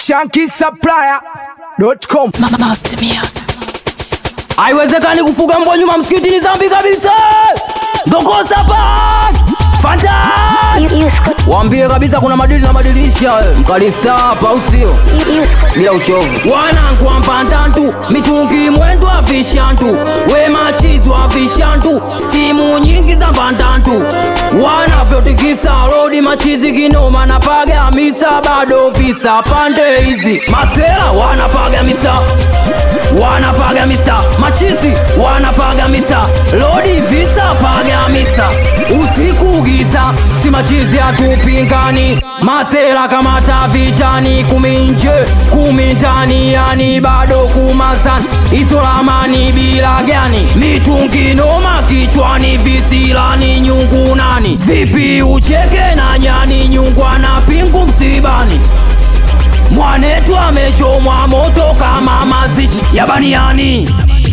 shankisupplier.com Master Music. haiwezekani kufuga mbwa nyuma msikitini zambi kabisa ndokosa pa fanta You, you scoot, waambie kabisa kuna madili na madilisha we. mkalista hapa au sio you, you scoot. bila uchovu wanangu ampandantu mitungi mwendo wa vishantu we machizi wa vishantu stimu nyingi za mbandantu wanavyotikisa rodi machizi kinoma napaga misa bado visa pande hizi masela wanapaga misa wanapaga misa machizi wanapaga misa lodi visa paga misa usiku giza si machizi hatupingani masela kamata vitani kumi nje kumi ndani yani bado kumazani isolamani bila gani mitungi noma kichwani visilani nyungu nani vipi ucheke na nyani nyungwa na pingu msibani mwanetu amechomwa moto kama mazishi ya baniani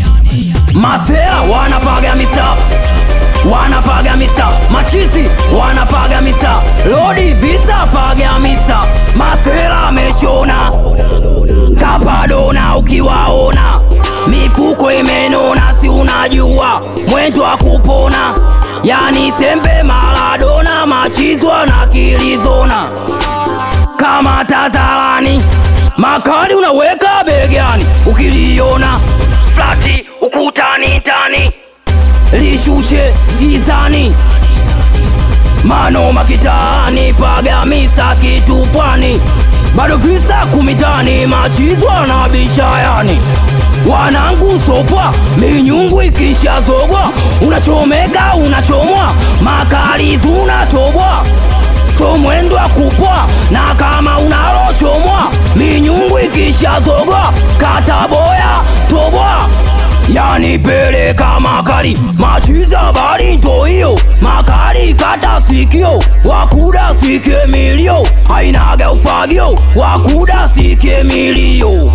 masela wanapaga misa wanapaga misa machizi wanapaga misa lodi visa paga misa masela ameshona kapadona ukiwaona mifuko imenona si unajua mwendo wa kupona yani sembe maladona machizwa na kilizona kama tazarani makali unaweka begani ukiliona flati ukutani tani lishushe gizani manoma kitani pagamisa kitupwani bado visa kumitani machizwa na bishayani wanangu sopwa minyungu ikishazogwa unachomeka unachomwa makali zinatobwa so mwendo wa kupwa na kama unalochomwa minyungu ikishazogwa kataboya tobwa yani peleka makali machiza bali ndo hiyo makali kata sikio wakuda sike milio ainaga ufagio wakuda sike milio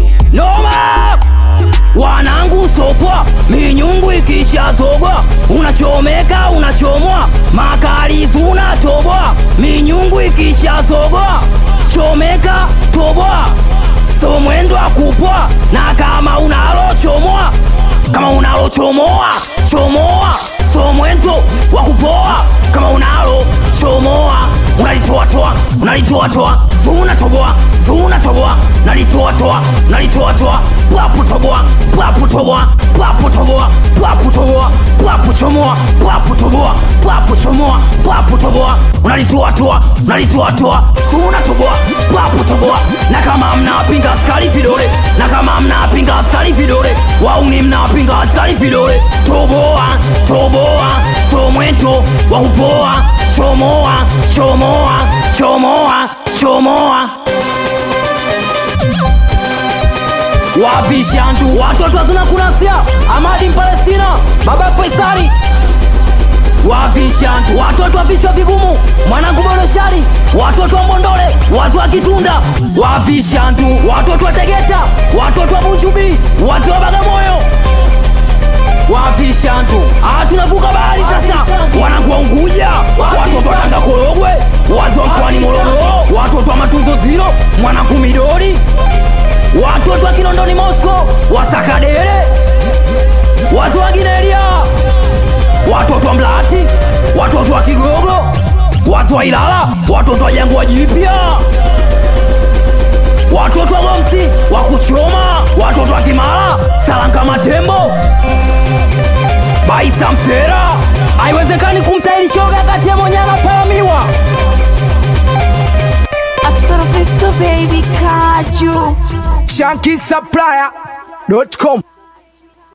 noma wanangu sopwa minyungu ikishazogwa unachomeka unachomwa makali zinatobwa minyungu ikishazogwa chomeka tobwa so mwendo wa kupwa na kama unalochomoa kama unalochomoa chomoa so mwendo wa kupoa kama unalo chomoa unalitoatoa unalitoatoa zunatoboa zunatoboa nalitoatoa nalitoatoa bwaputoboa bwaputoboa bwaputoboa bwaputoboa bwapuchomoa bwaputoboa bwapuchomoa bwaputoboa unalitoatoa unalitoatoa zunatoboa bwaputoboa na kama mnapinga askari vidole na kama mnapinga askari vidole wauni mnapinga askari vidole toboa toboa so mwento wa kupoa chomoa chomoa chomoa chomoa wavishantu watoto wazina kunasia amadi mpalestina baba faisali wavishantu watoto wa vichwa vigumu mwanangu bonoshari watoto wa mbondole wazi wa kitunda wavishantu watoto wa tegeta watoto wa bujubi wazi wa bagamoyo wavishantu ah, tunavuka bahari sasa wanangu wa unguja watoto wa tanga korogwe wazi wa mkoani morogoro watoto wa matunzo ziro mwanangu midori watoto wa kinondoni mosco wasakadere wazi wa gineria watoto wa mlati watoto wa kigogo wazi wa ilala watoto wa jangwa jipya watoto wa gomsi wa kuchoma watoto wa kimara salanka matembo baisa msera haiwezekani kumtairi shoga kati ya monyana palamiwa Astrofisto baby kaju. shankisupplier.com